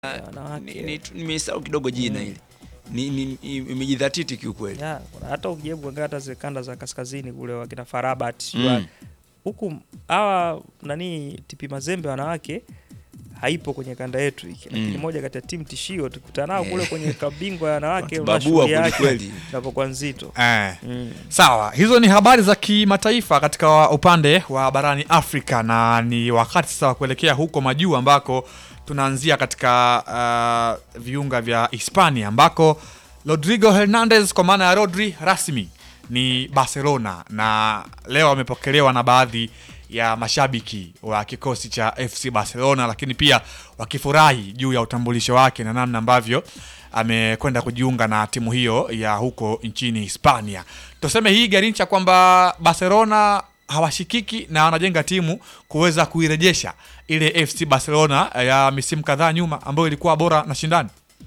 wanawake. Ni- ni- Nimesahau kidogo jina hili, Ni- ni- ni- imejidhatiti kiukweli. Ya, kuna- hata ukijaribu kuangalia hata zile kanda za kaskazini kule wakina Farabat Mm. huku hawa nani TP Mazembe wanawake haipo kwenye kanda yetu hiki, lakini Mm. moja kati ya timu tishio tukutana nao Eh. kule kwenye kabingwa ya wanawake Babua unaona shughuli yake kwelikweli. inapokuwa nzito. Eh. Mm. Sawa, hizo ni habari za kimataifa katika upande wa barani Afrika, na ni wakati sasa wa kuelekea huko majuu ambako tunaanzia katika uh, viunga vya Hispania ambako Rodrigo Hernandez kwa maana ya Rodri rasmi ni Barcelona, na leo amepokelewa na baadhi ya mashabiki wa kikosi cha FC Barcelona, lakini pia wakifurahi juu ya utambulisho wake na namna ambavyo amekwenda kujiunga na timu hiyo ya huko nchini Hispania. Tuseme hii Garincha kwamba Barcelona hawashikiki na wanajenga timu kuweza kuirejesha ile FC Barcelona ya misimu kadhaa nyuma ambayo ilikuwa bora na shindani.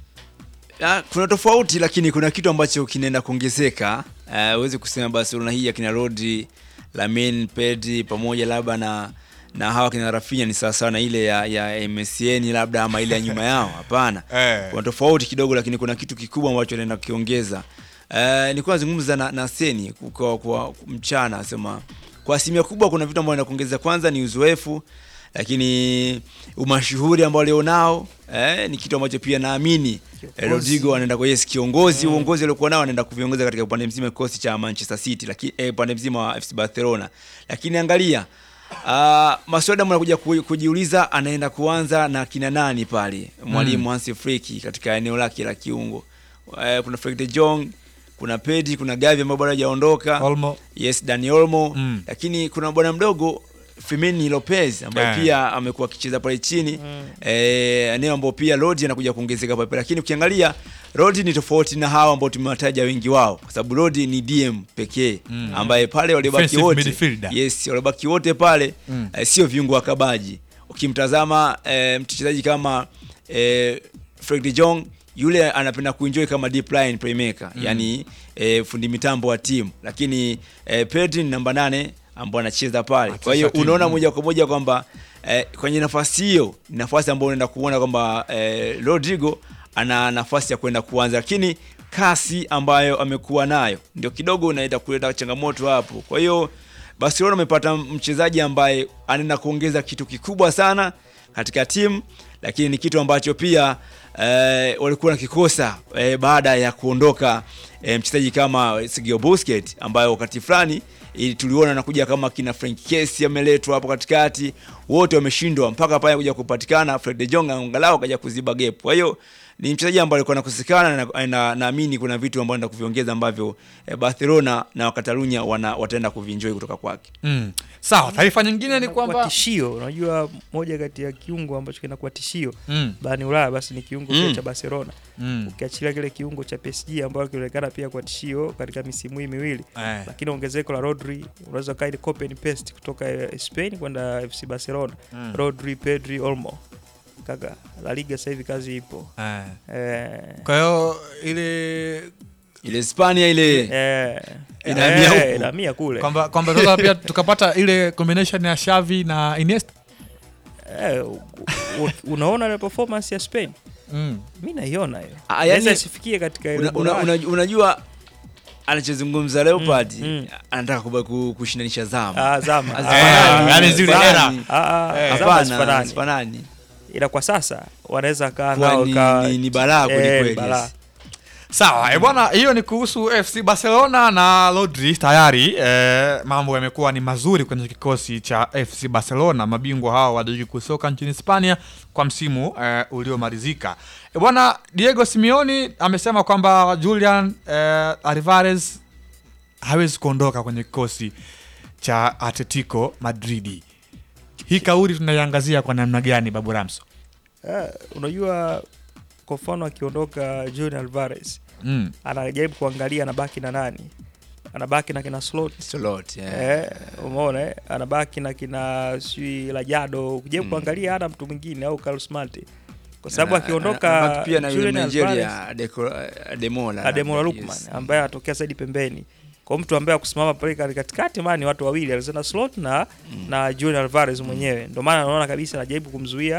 Ah, kuna tofauti lakini kuna kitu ambacho kinaenda kuongezeka. Ah, Huwezi kusema Barcelona hii akina Rodri, Lamine, Pedri pamoja labda na na hawa kina Rafinha ni sawasawa na ile ya, ya MSN labda ama ile ya nyuma yao. Hapana, Eh. kuna tofauti kidogo, lakini kuna kitu kikubwa ambacho naenda kukiongeza. Uh, nilikuwa nazungumza na, na Seni kwa, kwa mchana asema kwa asilimia kubwa kuna vitu ambavyo naenda kuongeza. Kwanza ni uzoefu, lakini umashuhuri ambao alionao eh, ni kitu ambacho pia naamini eh, Rodrigo anaenda kwa yes kiongozi uongozi aliokuwa nao anaenda kuviongoza katika upande mzima kikosi cha Manchester City, lakini eh, upande mzima wa FC Barcelona. Lakini angalia Uh, maswali ambayo anakuja ku- kujiuliza anaenda kuanza na kina nani pale mwalimu Hansi Flick katika eneo lake la kiungo. Uh, kuna Frank de Jong, kuna Pedri, kuna Gavi ambao bado hajaondoka. Olmo. Yes, Dani Olmo. Mm. Lakini kuna bwana mdogo Firmini Lopez ambaye Eh. pia amekuwa akicheza pale chini eh, eneo ambao pia Rodri anakuja kuongezeka pale, lakini ukiangalia Rodri ni tofauti na hawa ambao tumewataja wengi wao, kwa sababu Rodri ni DM pekee ambaye pale waliobaki Defensive wote midfielder. yes, waliobaki wote pale Mm. eh, sio viungo wakabaji. Ukimtazama eh, mchezaji kama eh, Frank de Jong yule anapenda kuenjoy kama deep line playmaker yani eh, fundi mitambo wa timu, lakini eh, Pedri ni namba nane ambao anacheza pale. Kwa hiyo timu, unaona mm. moja kwa moja kwamba eh, kwenye nafasi hiyo ni nafasi ambayo unaenda kuona kwamba eh, Rodrigo ana nafasi ya kwenda kuanza, lakini kasi ambayo amekuwa nayo ndio kidogo unaenda kuleta changamoto hapo. Kwa hiyo Barcelona amepata mchezaji ambaye anaenda kuongeza kitu kikubwa sana katika timu, lakini ni kitu ambacho pia eh, walikuwa nakikosa eh, baada ya kuondoka eh, mchezaji kama Sergio Busquets ambaye wakati fulani ili tuliona anakuja kama kina Frank Kessié ameletwa hapo katikati, wote wameshindwa mpaka pale kuja kupatikana Fred de Jong angalau akaja kuziba gap. Kwa hiyo ni mchezaji ambaye alikuwa anakosekana na na- naamini kuna vitu ambavyo anaenda kuviongeza ambavyo eh, Barcelona na Wakatalunya wana wataenda kuvinjoy kutoka kwake. Mm. Sawa, taarifa nyingine ni Inakuwa kwamba tishio, unajua moja kati ya kiungo ambacho kinakuwa tishio mm. barani Ulaya basi ni kiungo Mm. kile cha Barcelona. Mm. Ukiachilia kile kiungo cha PSG ambayo kilionekana pia kwa tishio katika misimu hii miwili Eh. lakini ongezeko la Rodri unaweza kaa ile copy and paste kutoka eh, Spain kwenda FC Barcelona Mm. Rodri, Pedri, Olmo kaka, La Liga sasa hivi kazi ipo Eh. eh, Kwa hiyo ile Ile Hispania ile eh, Inahamia eh, huku. inahamia kule kwamba kwamba sasa pia tukapata ile combination ya Xavi na Iniesta. eh, u- u- unaona ile performance ya Spain Mm. mi naiona hiyo Ah, yani- Inaweza isifikie katika ile una, ubora una, wake. una, unajua anachozungumza Leopard mm. anataka kuba- ku- kushindanisha zama Ah, zama Hazifanani. Ah, yani zile zama. era. Ah, ah, Eh. zama Hapana, hazifanani. hazifanani. ila kwa sasa wanaweza kaa Kwa nao ni- ka- ni- ni balaa kweli eh, kweli, balaa. yes. Sawa, eh bwana, hiyo ni kuhusu FC Barcelona na Rodri tayari. Eh, mambo yamekuwa ni mazuri kwenye kikosi cha FC Barcelona, mabingwa hao wa ligi kuu soka nchini Hispania kwa msimu eh, uliomalizika. Eh, bwana Diego Simeone amesema kwamba Julian eh, Alvarez hawezi kuondoka kwenye kikosi cha Atletico Madridi. Hii kauli tunaiangazia kwa namna gani, Babu Ramso? Eh, unajua kwa mfano akiondoka Julian Alvarez Mm. anajaribu kuangalia anabaki na nani anabaki na kina slot Slot, yeah. eh, umeona eh? anabaki na kina sijui Lajado kujaribu kuangalia hana mtu mwingine au Carlos Mate kwa sababu Ana- akiondoka anabaki pia na yule Julian Alvarez, Nigeria Adeko- Ademola Ademola labda, Lookman yes. ambaye anatokea zaidi pembeni kwa mtu ambaye akusimama pale kati- katikati maana ni watu wawili Alexander Slot na na Julian Alvarez mwenyewe ndio maana naona kabisa anajaribu kumzuia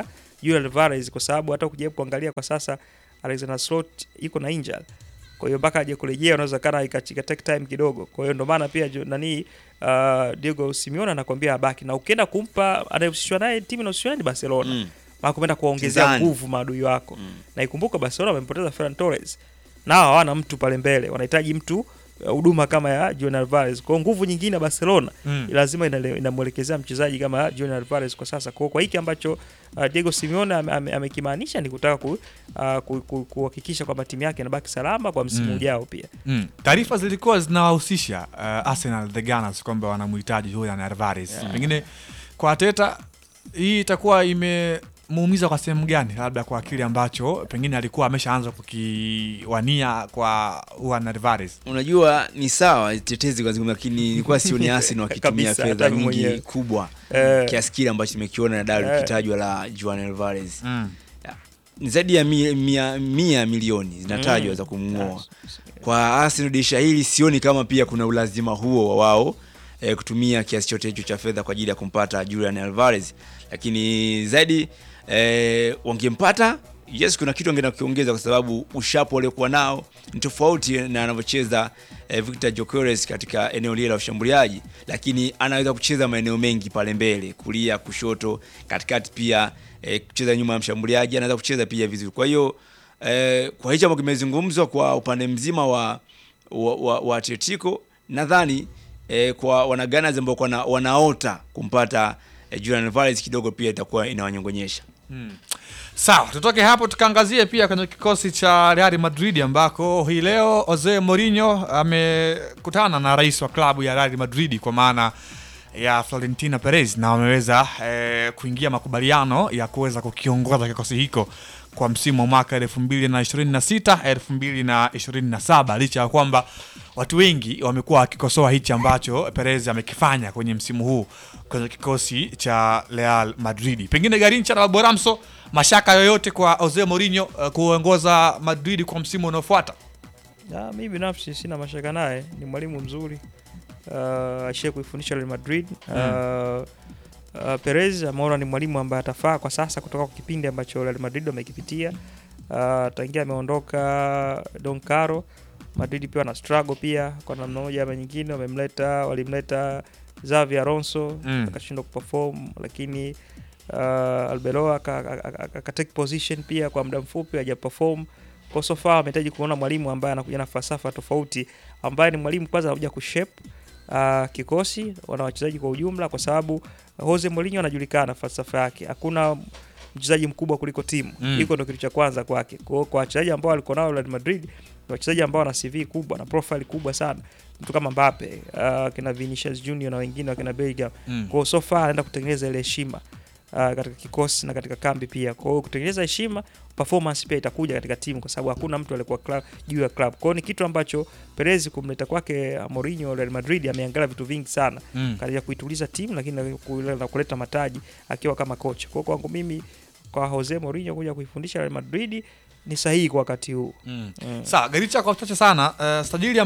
Julian Alvarez kwa sababu hata ukijaribu kuangalia kwa sasa Alexander Slot yuko na injury. Kwa hiyo mpaka aje kurejea unaweza kana ikachika take time kidogo. Kwa hiyo ndio maana pia jo- nani uh, Diego Simeone anakuambia abaki na ukienda kumpa anayehusishwa naye timu inahusishwa ni Barcelona. Mm. Maana kupenda kuwaongezea Kinzani. nguvu maadui wako. Mm. Na ikumbuka Barcelona wamempoteza Ferran Torres. Nao hawana mtu pale mbele, wanahitaji mtu uh, huduma kama ya Julian Alvarez. Kwa hiyo nguvu nyingine ya Barcelona Mm. lazima inale- inamwelekezea mchezaji kama Julian Alvarez kwa sasa. Kwa, kwa hiki ambacho uh, Diego Simeone ame- ame- amekimaanisha ni kutaka ku, uh, ku, ku, kuhakikisha kwamba timu yake inabaki salama kwa msimu Mm. ujao pia. Mm. Taarifa zilikuwa zinawahusisha uh, Arsenal the Gunners kwamba wanamhitaji Julian Alvarez. Pengine kwa Arteta hii itakuwa imemuumiza kwa sehemu gani, labda kwa kile ambacho pengine alikuwa ameshaanza kukiwania kwa Julian Alvarez. Unajua ni sawa tetezi kwa zingine, lakini nilikuwa sioni Arsenal wakitumia Kabisa, fedha hata mimi nyingi mwenyewe. kubwa Eh. kiasi kile ambacho tumekiona na dau Eh. likitajwa la Juan Alvarez. Mm. Ni zaidi ya mia, mia, mia milioni zinatajwa Mm. za kumng'oa. Kwa Arsenal dirisha hili sioni kama pia kuna ulazima huo wa wao eh, kutumia kiasi chote hicho cha fedha kwa ajili ya kumpata Julian Alvarez, lakini zaidi eh, wangempata yes, kuna kitu wangeenda kukiongeza kwa sababu ushapo waliokuwa nao ni tofauti na anavyocheza eh, Victor Gyökeres katika eneo lile la ushambuliaji, lakini anaweza kucheza maeneo mengi pale mbele, kulia, kushoto, katikati pia eh, kucheza nyuma ya mshambuliaji, anaweza kucheza pia vizuri. Kwa hiyo eh, kwa hicho ambacho kimezungumzwa kwa upande mzima wa wa, wa, wa Atletico nadhani eh, kwa wanaganas ambao wana, wanaota kumpata eh, Julian Alvarez kidogo pia itakuwa inawanyongonyesha. Sawa, tutoke hapo tukaangazie pia kwenye kikosi cha Real Madrid ambako hii leo Jose Mourinho amekutana na rais wa klabu ya Real Madrid kwa maana ya Florentino Perez na wameweza eh, kuingia makubaliano ya kuweza kukiongoza kikosi hiko kwa msimu wa mwaka 2026 2027 licha ya kwamba watu wengi wamekuwa wakikosoa hichi ambacho Perez amekifanya kwenye msimu huu kwenye kikosi cha Real Madrid. Pengine Garincha na Boramso, mashaka yoyote kwa Jose Mourinho uh, kuongoza Madrid kwa msimu unaofuata? Ya, mi binafsi sina mashaka naye, ni mwalimu mzuri uh, ashie kuifundisha Real Madrid uh, uh, Perez ameona ni mwalimu ambaye atafaa kwa sasa kutoka kwa kipindi ambacho Real Madrid wamekipitia. Uh, tangia ameondoka Don Caro, Madrid pia wana struggle pia kwa namna moja ama nyingine, wamemleta walimleta Xavi Alonso Mm. akashindwa kuperform, lakini uh, Arbeloa aka- aka- aka- aka take position pia kwa muda mfupi haja perform kwa so far amehitaji kuona mwalimu ambaye anakuja na falsafa tofauti, ambaye ni mwalimu kwanza anakuja kushape uh, kikosi wana wachezaji kwa ujumla, kwa sababu Jose Mourinho anajulikana falsafa yake, hakuna mchezaji mkubwa kuliko timu Mm. hiko ndo kitu cha kwanza kwake. Kwa hiyo kwa wachezaji ambao walikuwa nao Real Madrid ni wachezaji ambao wana CV kubwa na profile kubwa sana, mtu kama Mbappe uh, kina Vinicius Junior na wengine wakina Bellingham Mm. kwa hiyo so far anaenda kutengeneza ile heshima uh, katika kikosi na katika kambi pia. Kwa hiyo kutengeneza heshima, performance pia itakuja katika timu, kwa sababu hakuna mtu alikuwa club, juu ya club. Kwa hiyo ni kitu ambacho Perez kumleta kwake uh, Mourinho Real Madrid ameangalia vitu vingi sana Mm. katika kuituliza timu, lakini na ku- na kuleta mataji akiwa kama kocha. Kwa hiyo kwangu mimi kwa Jose Mourinho kuja kuifundisha Real Madrid ni sahihi kwa wakati huu. Mm. Mm. Sawa, Garicha kwa uchache sana uh, sajili